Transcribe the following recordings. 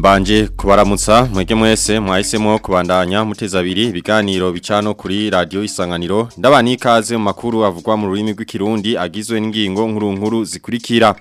Mbanje kubaramutsa mwege mwese mwahisemo kubandanya muteza abiri ibiganiro bicano kuri radio isanganiro ndabani ikaze mu makuru avugwa mu rurimi rw'ikirundi agizwe n'ingingo nkuru nkuru zikurikira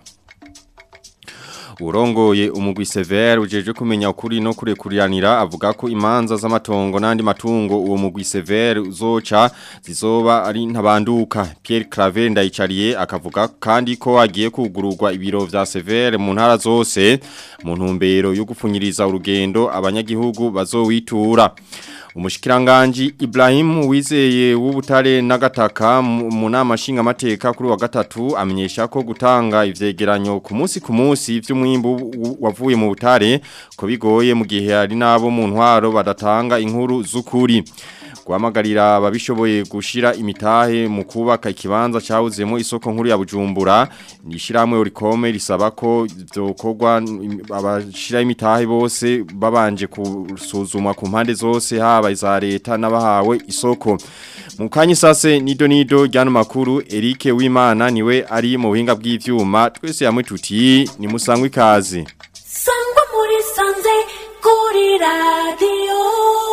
Urongoye umugwi severe ujeje kumenya ukuri no kurekuriranira avuga ko imanza z'amatongo n'andi matungo uwo mugwi severe uzoca zizoba ari ntabanduka Pierre Claver ndayicariye akavuga kandi ko agiye kugururwa ibiro vya severe mu ntara zose mu ntumbero yo gupfunyiriza urugendo abanyagihugu bazowitura Umushikiranganji Ibrahim wizeye w'ubutare n'agataka mu nama nshingamateka kuri wa gatatu amenyesha ko gutanga ivyegeranyo ku munsi ku munsi vy'umwimbu wavuye mu butare ko bigoye mu gihe ari nabo mu ntwaro badatanga inkuru z'ukuri guhamagarira ababishoboye gushira imitahe mu kubaka ikibanza cyawuzemo isoko nkuru ya Bujumbura nishiramwe urikome risaba ko byokorwa abashira imitahe bose babanje kusuzumwa ku mpande zose haba iza leta n'abahawe isoko mu kanya sase nido nido ryano makuru Eric Wimana niwe ari mu buhinga bw'ivyuma twese yamwe tuti ni musangwe ikaze sangwa muri sanze kuri radio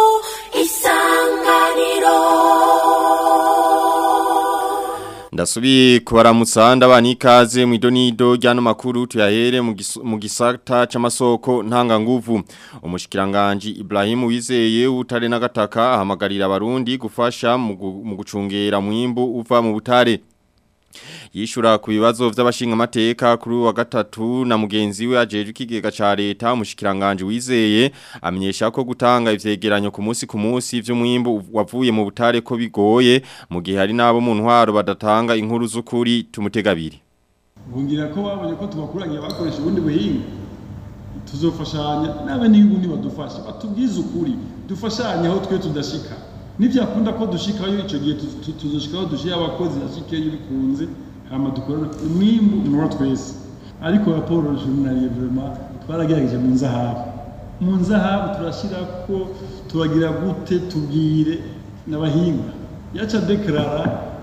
isanganiro Ndasubi kubaramutsa ndabani ikaze mu idonido ryano makuru tuyahere mu gisata c'amasoko ntanga nguvu umushikiranganje Ibrahim wizeye utare n'agataka ahamagarira abarundi gufasha mu gucungera mwimbu uva mu butare yishura ku bibazo vy'abashinga amateka kuri wa gatatu na mugenzi we ajeje ikigega ca leta umushikiranganje wizeye amenyesha ko gutanga ivyegeranyo ku munsi ku munsi vy'umwimbu wavuye mu butare ko bigoye mu gihe hari nabo mu ntwaro badatanga inkuru z'ukuri tumutegabiri bungira ko babonye ko tubakuranye bakoresha ubundi buhinga tuzofashanya nabe n'iyubundi badufasha batubwize ukuri dufashanye aho twe tudashika nivyakunda ko dushikayo ico gihe tuzoshikaho dushira abakozi ashikeyo bikunze hama dukorana umwimbu nora twese ariko raporo journalier vraiment twaragerageje mu nzahabu mu nzahabu turashira ko turagira gute tubwire n'abahinga yaca deklara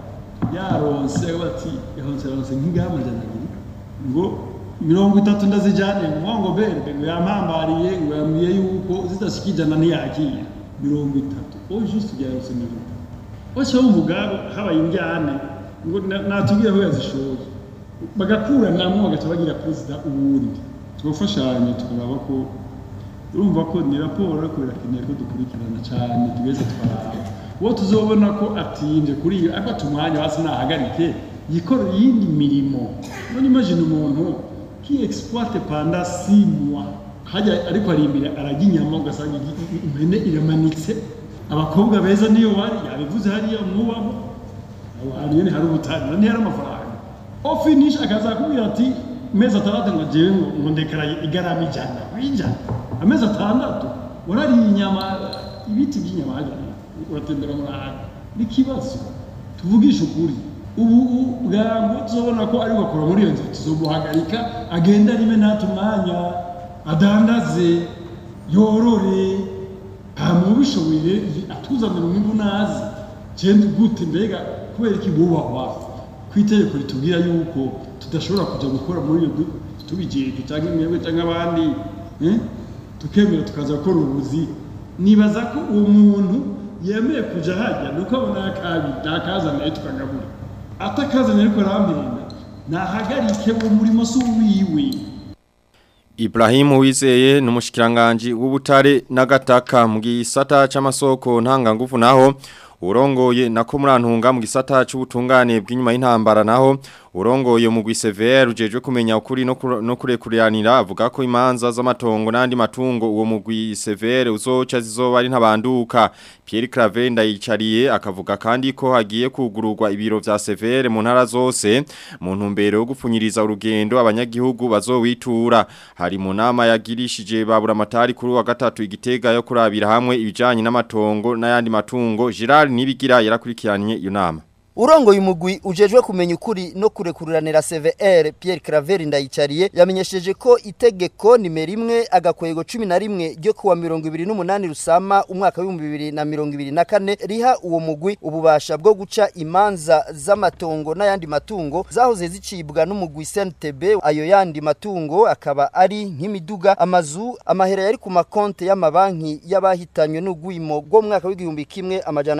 yaronse bati yaronse yaronse nk'ingama amajana abiri ngo mirongo itatu ndazijane ngo berbe ngo yampambariye ngo yambwiye yuko zidashikijana ntiyakira mirongo itatu o juste byarose mirongo itatu bose bumvuga habaye indyane ngo natubwire aho yazishoye bagakuranamwo bagaca bagira perezida uwundi tugafashanya tukaraba ko urumva ko ni raporo ariko birakeneye ko dukurikirana cyane tugeze twaraba uwo tuzobona ko atinje kuri iyo afata umwanya hasi nahagarike yikorera iyindi mirimo none imagine umuntu qui exploite pendant 6 mois hajya ariko ari imbere arajya inyama ugasanga impene iramanitse abakobwa beza niyo bari yabivuze hariya mwubaho aho hantu nyene hari ubutani ni hari amafaranga o finish akazakubwira ati mezi atandatu ngo jewe ngo ndekaraye igarama ijana ijana amezi atandatu warariye inyama ibiti by'inyama hajya uratembera muri ahantu n'ikibazo tuvugishe ukuri ubu bwangu tuzobona ko ari gukora muri iyo nzu tuzomuhagarika agenda rime nata umwanya adandaze yorore hama ubishoboye atuzanira umwimbu nazi cyenda gute mbega kubera iki bubahwa ku itegeko ritubwira yuko tudashobora kujya gukora muri iyo tubijeje cyangwa imyebwe cyangwa abandi tukemera tukaza gukora ubuzi nibaza ko uwo muntu yemeye kujya hajya ni uko abona akabi ntakazaniye tukagabura atakazaniye ariko arampenda nahagarike uwo murimo si uwiwe Ibrahim wizeye n'umushikiranganje w'ubutare n'agataka mu gisata c'amasoko ntanga nguvu naho urongoye nako murantunga mu gisata c'ubutungane bw'inyuma y'intambara naho urongoye mu gwisevere ujeje kumenya ukuri no kurekuriranira avuga ko imanza z'amatongo n'andi matungo uwo mu gwisevere uzoca zizoba ari ntabanduka Pierre Claver ndayicariye akavuga kandi ko hagiye kugururwa ibiro vya severe mu ntara zose mu ntumbero yo gupfunyiriza urugendo abanyagihugu bazowitura hari mu nama yagirishije babura amatari kuri wa gatatu igitega yo kurabira hamwe ibijanye n'amatongo n'ayandi matungo Gerard Nibigira yarakurikiranye iyo nama urongoye umugwi ujejwe kumenya ukuri no kurekuriranira CVR Pierre Claver ndayicariye yamenyesheje ko itegeko nimero imwe agakwego 11 ryo kuwa 28 rusama umwaka wa 2024 riha uwo mugwi ububasha bwo guca imanza z'amatongo n'ayandi matungo zahoze zicibwa n'umugwi CNTB ayo yandi matungo akaba ari nk'imiduga amazu amahera yari ku makonte y'amabanki y'abahitanywe n'ugwimo rwo mu mwaka w'igihumbi kimwe amajana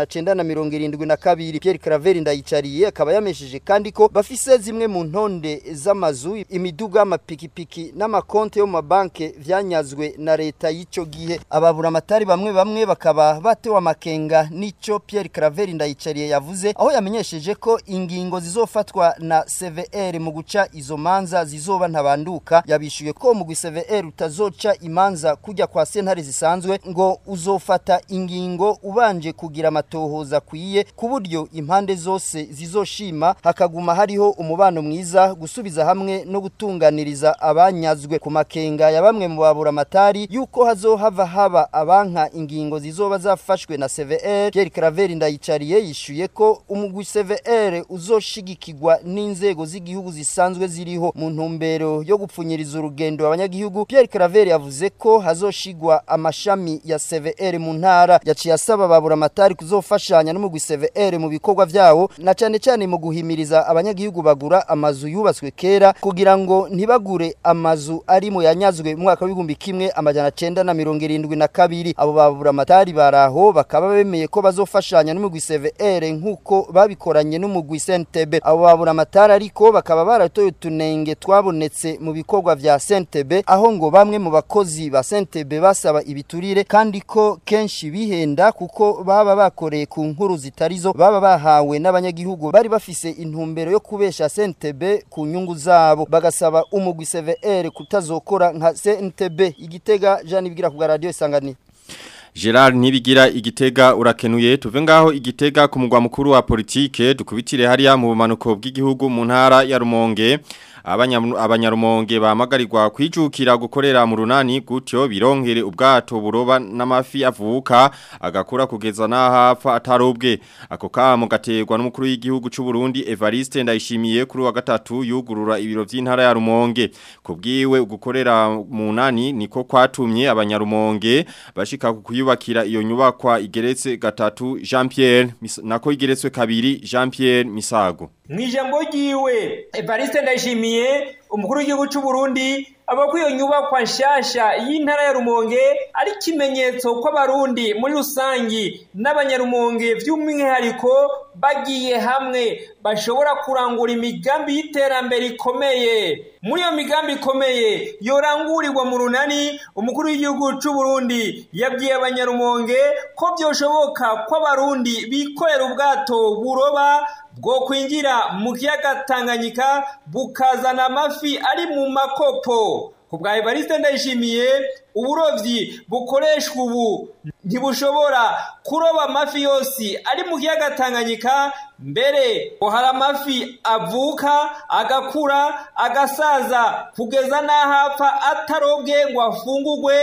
972 Pierre Claver ndayicariye akaba yamesheje kandi ko bafise zimwe mu ntonde z'amazu imiduga amapikipiki n'amakonte yo mu mabanke vyanyazwe na leta y'ico gihe ababura amatari bamwe bamwe bakaba batewe amakenga n'ico Pierre Claver ndayicariye yavuze aho yamenyesheje ko ingingo zizofatwa na CVR mu guca izo manza zizoba ntabanduka yabishuye ko mu CVR utazoca imanza kujya kwa sentare zisanzwe ngo uzofata ingingo ubanje kugira amatohoza kwiye ku buryo impande zose zizoshima hakaguma hariho umubano mwiza gusubiza hamwe no gutunganiriza abanyazwe ku makenga ya bamwe mu babura amatari yuko hazohava haba abanka ingingo zizoba zafashwe na CVR Pierre Claver ndayicariye yishuye ko umugwi CVR uzoshigikirwa n'inzego z'igihugu zisanzwe ziriho mu ntumbero yo gupfunyiriza urugendo abanyagihugu Pierre Claver yavuze ko hazoshigwa amashami ya CVR mu ntara yaciye asaba babura amatari kuzofashanya n'umugwi CVR mu bikorwa vyawo na cane cane mu guhimiriza abanyagihugu bagura amazu yubatswe kera kugira ngo ntibagure amazu ari mu yanyazwe mu mwaka w'igihumbi kimwe amajana cenda na mirongo irindwi na kabiri abo babura amatari baraho bakaba bemeye ko bazofashanya n'umugwi CVR nk'uko babikoranye n'umugwi CNTB abo babura amatari ariko bakaba baratoye utunenge twabonetse mu bikorwa vya CNTB aho ngo bamwe mu bakozi ba CNTB basaba ibiturire kandi ko kenshi bihenda kuko baba bakoreye ku nkuru zitarizo baba bahawe n'abanyagihugu bari bafise intumbero yo kubesha CNTB ku nyungu zabo bagasaba umugwi CVR kutazokora nka CNTB igitega Jean Ibigira ku radio isanganiro Gerard Nibigira igitega urakenuye tuve ngaho igitega ku mugwa mukuru wa politike dukubitire hariya mu bumanuko bw'igihugu mu ntara ya Rumonge abanyarumonge bamagarirwa kwijukira gukorera mu runani gutyo bironkere ubwato buroba n'amafi avuka agakura kugeza n'ahapfa atarobwe ako kamo gaterwa n'umukuru w'igihugu cy'u Burundi Evariste ndayishimiye kuri wa gatatu yugurura ibiro by'intara ya Rumonge kubwiwe gukorera mu nani niko kwatumye abanyarumonge bashika kuyubakira iyo nyubakwa igeretse gatatu Jean Pierre nako igeretswe kabiri Jean Pierre Misago Mwijambo ryiwe Evariste ndayishimiye umukuru w'igihugu cy'u Burundi aba ko iyo nyubakwa nshasha y'intara ya Rumonge ari kimenyetso ko abarundi muri rusangi n'abanyarumonge by'umwihariko bagiye hamwe bashobora kurangura imigambi y'iterambere ikomeye muri iyo migambi ikomeye yorangurirwa mu runani umukuru w'igihugu cy'u Burundi yabwiye abanyarumonge ko byoshoboka ko abarundi bikorera ubwato buroba bwo kwinjira mu kiyaga Tanganyika bukazana amafi ari mu makopo ku bwa Evariste ndayishimiye uburovyi bukoreshwa ubu ntibushobora kuroba amafi yose ari mu kiyaga Tanganyika mbere ngo hari amafi avuka agakura agasaza kugeza n'ahapfa atarobwe ngo afungurwe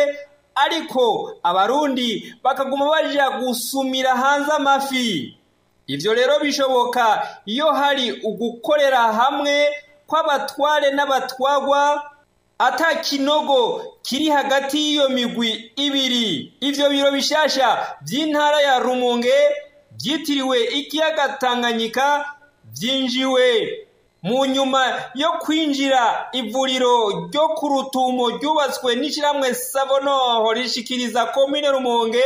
ariko abarundi bakaguma baja gusumira hanze amafi Ivyo rero bishoboka iyo hari ugukorera hamwe kw'abatware n'abatwagwa ata kinogo kiri hagati y'iyo migwi ibiri ivyo biro bishasha by'intara ya Rumonge byitiriwe ikiyaga Tanganyika byinjiwe mu nyuma yo kwinjira ivuriro ryo ku rutumo ryubatswe n'ishyirahamwe Savonoho rishikiriza komine Rumonge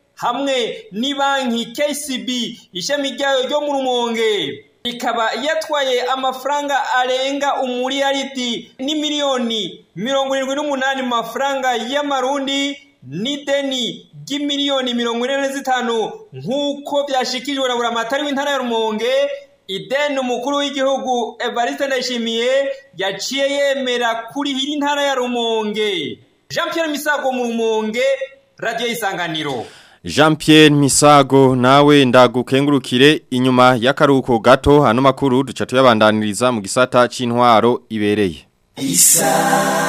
hamwe ni banki KCB ishami ryayo ryo mu Rumonge ikaba yatwaye amafaranga arenga umuriyaridi ni miliyoni mirongo irindwi n'umunani mu mafaranga y'amarundi n'ideni ry'imiliyoni mirongo ine na zitanu nk'uko byashikijwe na buramatari w'intara ya Rumonge ideni umukuru w'igihugu Evariste Ndayishimiye yaciye yemera kurihira intara ya Rumonge Jean Pierre Misago mu Rumonge Radio Isanganiro Jean Pierre Misago nawe ndagukengurukire inyuma y'akaruko gato hano makuru duca tuyabandaniriza mu gisata c'intwaro ibereye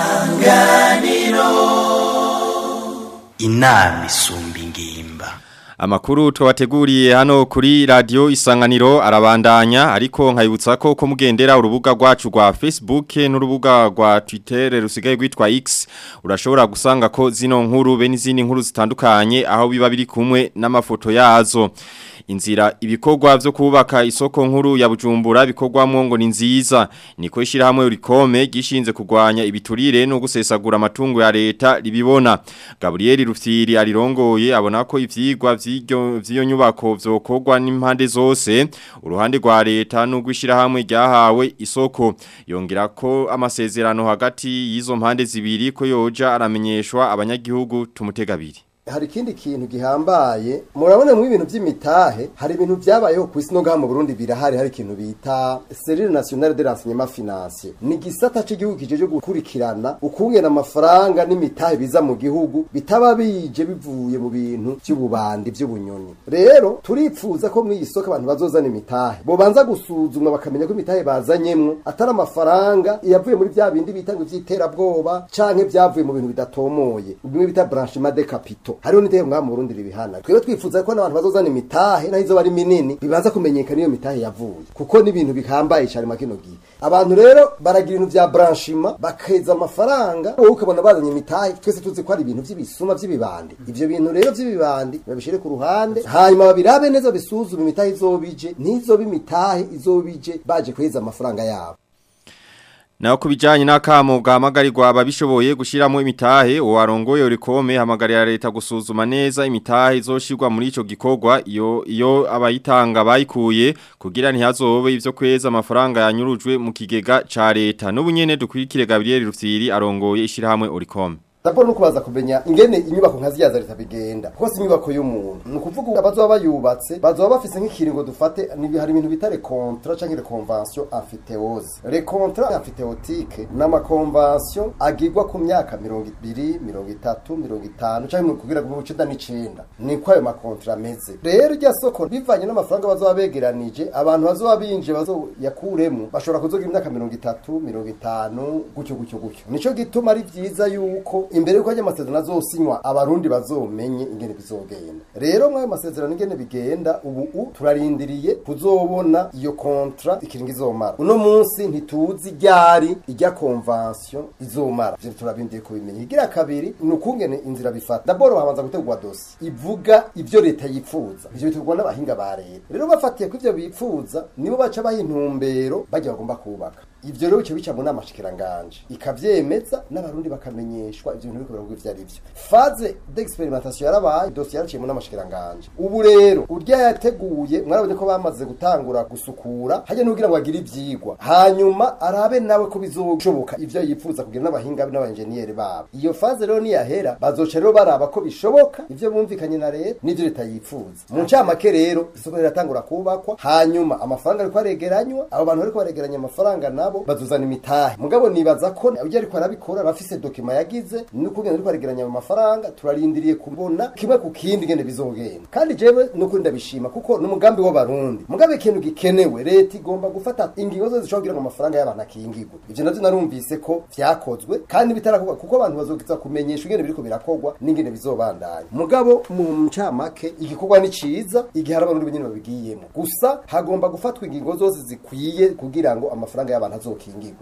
Isanganiro Inama isumba ingimba Amakuru twabateguriye hano kuri radio isanganiro arabandanya ariko nkayibutsa ko ko mugendera urubuga rwacu rwa Facebook n'urubuga rwa Twitter rusigaye rwitwa X urashobora gusanga ko zino nkuru be n'izindi nkuru zitandukanye aho biba biri kumwe n'amafoto yazo inzira ibikorwa vyo kubaka isoko nkuru ya Bujumbura bikorwamwo ngo ni nziza niko ishirahamwe urikome gishinze kugwanya ibiturire no gusesagura amatungo ya leta libibona Gabriel Rufyiri arirongoye abona ko ivyigwa vy'iryo vy'iyo nyubako vyokorwa n'impande zose uruhande rwa leta n'ugwishirahamwe ryahawe isoko yongera ko amasezerano hagati y'izo mpande zibiri ko yoja aramenyeshwa abanyagihugu tumutegabiri hari ikindi kintu gihambaye murabona mu ibintu by'imitahe hari ibintu byabayeho ku isi no ngaha mu Burundi birahari hari ikintu bita Service National de Renseignement Financier ni gisata cy'igihugu kijeje gukurikirana ukungena amafaranga n'imitahe biza mu gihugu bitaba bije bivuye mu bintu by'ububandi by'ubunyoni rero turipfuza ko mu isoko abantu bazozana imitahe bo banza gusuzumwa bakamenya ko imitahe bazanyemwo atari amafaranga yavuye muri bya bindi bita ngo ivy'iterabwoba canke byavuye mu bintu bidatomoye bimwe bita branchement de capitaux hariho n'iteye mwa mu Burundi ribihana twebwe twifuza ko n'abantu bazozana imitahe naho izo bari minini bibanza kumenyekana iyo mitahe yavuye kuko n'ibintu bihambaye cyane makino gihe abantu rero baragira ibintu vya branchima bakeza amafaranga wowe ukabona bazanye imitahe twese tuzi ko ari ibintu vy'ibisuma vy'ibibandi ivyo bintu rero vy'ibibandi babishire ku ruhande hanyuma babirabe neza bisuzume imitahe izobije n'izoba imitahe izobije baje kweza amafaranga yabo Na kubijanye n'akamo gahamagarirwa ababishoboye gushiramo imitahe uwarongoye urikome hamagarira leta gusuzuma neza imitahe izoshirwa muri ico gikorwa iyo iyo abayitanga bayikuye kugira ntihazobe ivyo kweza amafaranga yanyurujwe mu kigega ca leta n'ubunyene dukurikire Gabriel Rufyiri arongoye ishirahamwe urikome Raporo nuko baza kumenya ingene inyubako nka ziya za leta bigenda kuko si inyubako y'umuntu ni ukuvuga abazoba bayubatse bazoba bafise nk'ikiringo dufate ni hari ibintu bita recontra canke reconvention amphithéose recontra amphithéotique n'ama convention agirwa ku myaka mirongo ibiri mirongo itatu mirongo itanu canke kugira ngo icenda n'icenda niko ayo makontra ameze rero irya soko bivanye n'amafaranga bazoba begeranije abantu bazoba binje bazoyakuremo bashobora kuzogira imyaka mirongo itatu mirongo itanu gutyo gutyo gutyo nico gituma ari vyiza yuko imbere yuko ajya amasezerano azosinywa abarundi bazomenye ingene bizogenda rero mwayo masezerano ingene bigenda ubu u turarindiriye kuzobona iyo kontra ikiringo izomara uno munsi ntituzi ryari ijya convention izomara ivyo turabindiye kubimenya igira kabiri ni ukungene inzira bifata daboro habanza gutegurwa dosi ivuga ivyo leta yipfuza ivyo bitegurwa n'abahinga ba leta rero bafatiye ku ivyo bipfuza nibo baca baha intumbero bajya bagomba kubaka ivyo rero bica bica mu nama shikiranganje ikavyemeza n'abarundi bakamenyeshwa ivyo bintu biriko biravuga ivyo ari vyo faze d'experimentation yarabaye dossier yaraciye mu nama shikiranganje ubu rero urya yateguye mwarabonye ko bamaze gutangura gusukura hajya n'ugira ngo agire ivyigwa hanyuma arabe nawe ko bizoshoboka ivyo yipfuza kugira n'abahinga n'abanjeniyeri babo iyo faze rero niyahera bazoca rero baraba ko bishoboka ivyo bumvikanye na leta n'ivyo leta yipfuza mu ncamake rero isoko riratangura kubakwa hanyuma amafaranga ariko aregeranywa abo bantu bariko baregeranya amafaranga nabo bazuzana imitahe mugabo nibaza ko ujya ariko arabikora arafise dokima yagize n'ukugenda ariko aregeranya ayo mafaranga turarindiriye kubona kimwe ku kindi ngene bizogenda kandi jewe n'ukuri ndabishima kuko n'umugambi w'abarundi mugabe ikintu gikenewe leta igomba gufata ingingo zose zishobora kugira ngo amafaranga y'abantu akingirwe ivyo navyo narumvise ko vyakozwe kandi bitarakorwa kuko abantu bazogiza kumenyesha ingene biriko birakorwa n'ingene bizobandanya mugabo mu ncamake igikorwa ni ciza igihe hari abarundi benyene babigiyemo gusa hagomba gufatwa ingingo zose zikwiye kugira ngo amafaranga y'abantu azokingirwe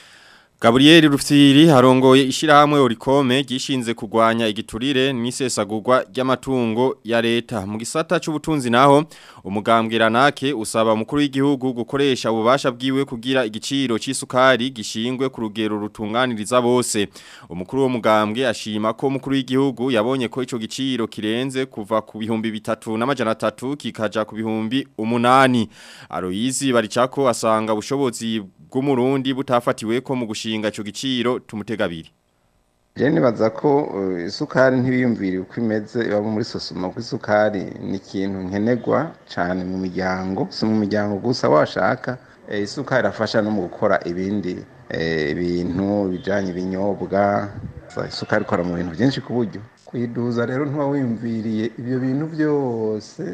Gabriel Rufyiri harongoye ishirahamwe Orikome gishinze kugwanya igiturire n'isesagurwa ry'amatungo ya leta mu gisata c'ubutunzi naho umugambwira nake usaba umukuru w'igihugu gukoresha ububasha bwiwe kugira igiciro c'isukari gishingwe ku rugero rutunganiriza bose umukuru wo mugambwe ashima ko umukuru w'igihugu yabonye ko ico giciro kirenze kuva ku bihumbi bitatu n'amajana atatu kikaja ku bihumbi umunani Aloyizi baricako asanga ubushobozi bw'umurundi butafatiwe ko mu gushinga ico giciro tumutegabiri Je nibaza ko uh, isukari ntibiyumvira uko imeze iba muri sosoma ko isukari ni ikintu nkenerwa cyane mu miryango si mu miryango gusa washaka eh, isukari irafasha no mu gukora ibindi eh, bintu bijanye ibinyobwa isukari ikora mu bintu byinshi ku buryo kuyiduza rero ntuba wiyumviriye ibyo bintu byose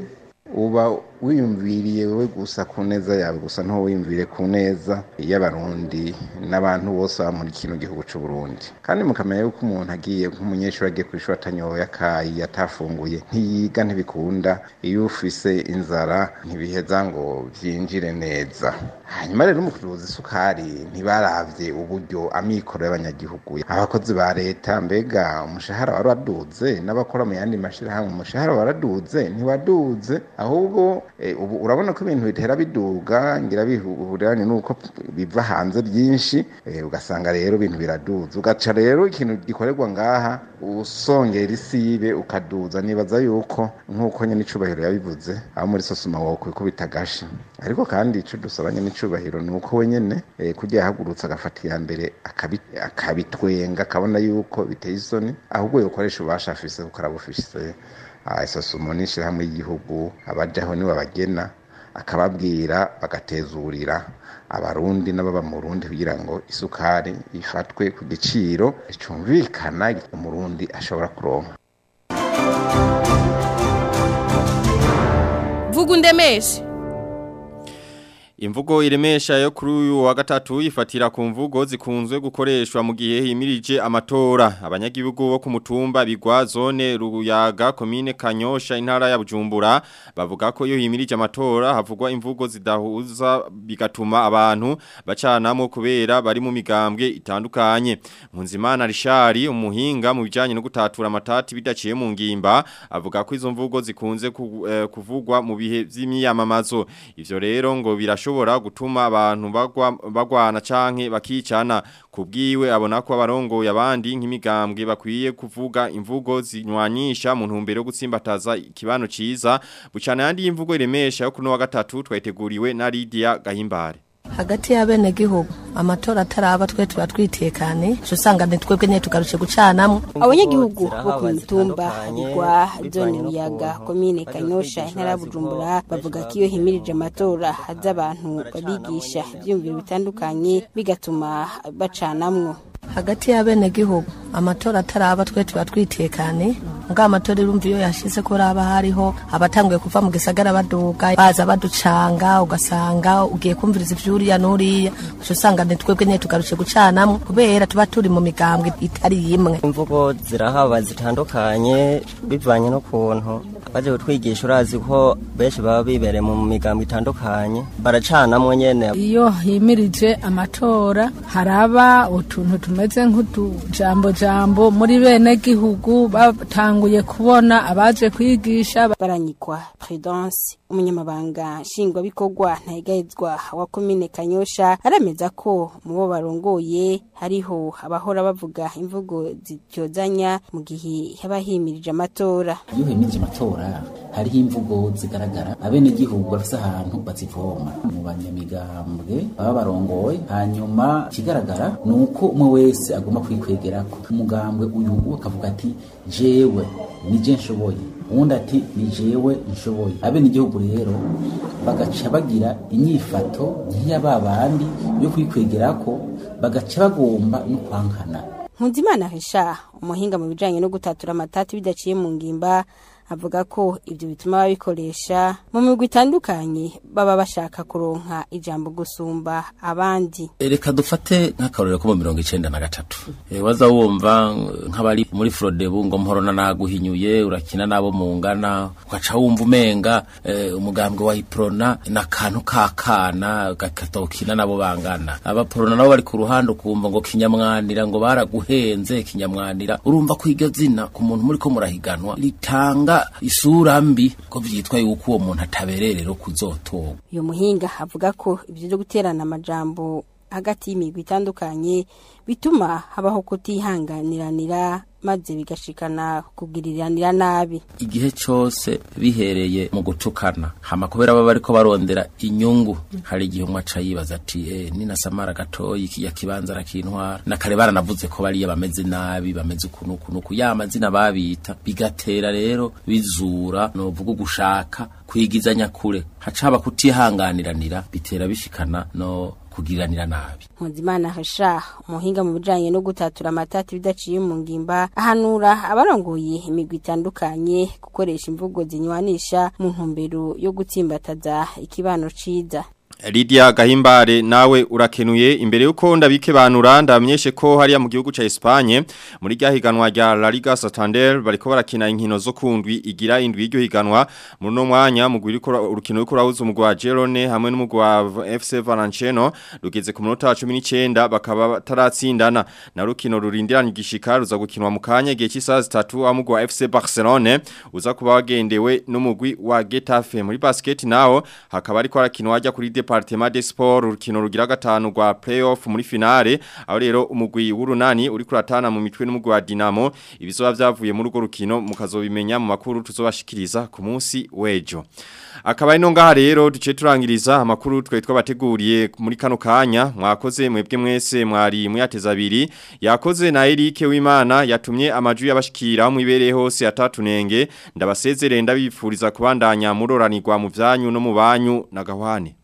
uba wiyumviriye wowe gusa ku neza yawe gusa ntuwiyumvire ku neza y'abarundi n'abantu bose baba muri kino gihugu cy'u Burundi kandi mukamenya yuko umuntu agiye nk'umunyeshuri agiye ku ishuri atanyoye akayi atafunguye ntiyiga ntibikunda iyo ufise inzara ntibiheza ngo byinjire neza hanyuma rero mu kuruza isukari ntibaravye uburyo amikoro y'abanyagihugu abakozi ba leta mbega umushahara wari waduze n'abakora mu yandi mashirahamwe umushahara waraduze ntiwaduze ahubwo eh, ubu urabona ko ibintu bitera biduga ngira bihuriranye nuko biva hanze byinshi eh, ugasanga rero ibintu biraduza ugaca rero ikintu gikorerwa ngaha usongera isibe ukaduza nibaza yuko nk'uko nyine icubahiro yabivuze aho muri sosoma wawe kubikubita agashi ariko kandi ico dusaba nyine icubahiro ni uko we nyene eh, kurya yahagurutse agafata iya mbere akabi- akabitwenga akabona yuko biteye isoni ahubwo yokoresha ububasha afise kuko arabufise isosomo n'ishirahamwe y'igihugu abajaho niwe abagena akababwira bagatezurira abarundi n'ababa mu Burundi kugira ngo isukari ifatwe ku giciro cumvikana umurundi ashobora kuronka vuga undemeshe Imvugo iremesha yo kuri uyu wa gatatu ifatira ku mvugo zikunzwe gukoreshwa mu gihe himirije amatora abanyagihugu bo ku mutumba bigwa zone ruyaga komine Kanyosha intara ya Bujumbura bavuga ko iyo himirije amatora havugwa imvugo zidahuza bigatuma abantu bacanamo kubera bari mu migambwe itandukanye Munzimana Rishari umuhinga mu bijanye no gutatura amatati bidaciye mu ngimba avuga ko izo mvugo zikunze ku- eh, kuvugwa mu bihe vy'imyamamazo ivyo rero ngo birashobora gutuma abantu bagwa bagwana canke bakicana kubwiwe abona ko abarongoye abandi nk'imigambwe bakwiye kuvuga imvugo zinywanisha mu ntumbero yo gutsimbataza ikibano ciza bucana yandi imvugo iremesha yo kuno wa gatatu twayiteguriwe na Lydia Gahimbare hagati y'abenegihugu amatora ataraba twe tuba twitekane cyo usanga ni twebwe nyine tugarutse gucanamo abanyagihugu bo ku mitumba bigwa zone ruyaga komine kanyosha intara ya bujumbura bavuga ko iyo himirije amatora haza abantu babigisha ibyiyumviro bitandukanye bigatuma bacanamwo hagati y'abenegihugu amatora ataraba twe tuba twitekane nga amatora irumva iyo yashize ko raba hariho abatanguye kuva mu gisagara baduga baza baducanga ugasanga ugiye kumviriza ivyuriya n'uriya cyo usanga ni twebwe nyine tugarutse gucanamo kubera tuba turi mu migambwe itari imwe imvugo zirahaba zitandukanye bivanye n'ukuntu baje kutwigisha urazi ko benshi baba bibereye mu migambo itandukanye baracanamwo nyene iyo himirije amatora haraba utuntu tumeze nk'utujambo jambo muri bene gihugu batanguye kubona abaje kwigisha baranyikwa prudence umunyamabanga nshingwabikorwa ntayigayizwa wa komine kanyosha arameza ko mu bo barongoye hariho abahora bavuga imvugo zityozanya mu gihe haba himirije amatora iyo hemirije amatora hariho imvugo zigaragara abenegihugu bafise ahantu bazivoma mu banyamigambwe baba barongoye hanyuma ikigaragara ni uko umwe wese agomba kwikwegerako umugambwe uyu akavuga ati jewe nije nshoboye uwundi ati ni jewe nshoboye abenegihugu rero bagaca bagira inyifato nk'iya ba bandi yo kwikwegerako bagaca bagomba no kwankana Nkuzimana Risha umuhinga mu bijanye no gutatura amatati bidaciye mu ngimba avuga ko ibyo bituma babikoresha mu migwi itandukanye baba bashaka kuronka ijambo gusumba abandi reka dufate nk'akarorero ko mu mirongo icenda na gatatu e, waza wumva nk'abari muri frodebu ngo mporona naguhinyuye urakina nabo mungana ugaca wumva umenga e, umugambwe wa iprona n'akantu k'akana gatokina nabo bangana abaprona nabo bari ku ruhande ukumva ngo kinyamwanira ngo baraguhenze kinyamwanira urumva ko iryo zina ku muntu muri ko murahiganwa ritanga isura mbi ko vyitwa yuko uwo muntu atabererero kuzotorwa uyu muhinga avuga ko ibyo byo guterana amajambo hagati y'imigwi itandukanye bituma habaho kutihanganiranira maze bigashikana kugiriranira nabi igihe cyose bihereye mu gutukana hama kubera baba bariko barondera inyungu hari igihe umwe aca yibaza ati eh nina samara gatoyi kiya kibanza arakintwara na kare baranavuze ko bariya bameze nabi bameze ukuntu ukuntu ya mazina babita bigatera rero bizura novuga gushaka kwigizanya kure hacaba kutihanganiranira bitera bishikana no kugiranira nabi Mpuzimana Hasha umuhinga mu bijanye no gutatura amatati bidaciye mu ngimba ahanura abarongoye imigwi itandukanye gukoresha imvugo zinywanisha mu ntumbero yo gutsimbataza ikibano ciza Lydia Gahimbare nawe urakenuye imbere yuko ndabike banura ndamenyeshe ko hariya mu gihugu ca Espagne muri ryahiganwa rya La Liga Santander bariko barakina inkino zo kundwi igira indwi y'iryo higanwa muri no mwanya mu gwiriko urukino rwo kurahuza umugwa wa Girone hamwe n'umugwa wa FC Valenciano rugeze ku munota wa 19 bakaba bataratsindana na rukino rurindiranye igishika ruza gukinwa mu kanya gihe cy'isaha 3 amugwa wa FC Barcelone uza kuba wagendewe n'umugwi wa Getafe muri basket naho hakaba ariko arakinwa ajya kuri Departement des Sports urukino rugira gatanu rwa playoff muri finale aho rero umugwi w'urunani uri kuratana mu mitwe n'umugwi wa Dinamo ibizoba vyavuye muri urwo rukino mukazobimenya mu makuru tuzobashikiriza ku munsi wejo akaba ino ngaha rero duce turangiriza amakuru twe twabateguriye muri kano kanya mwakoze mwebwe mwese mwari muyateza abiri yakoze na Eric w'Imana yatumye amaju y'abashikira mu ibereye hose atatunenge ndabasezerere ndabifuriza kubandanya muroranirwa mu vyanyu no mu banyu na gahwane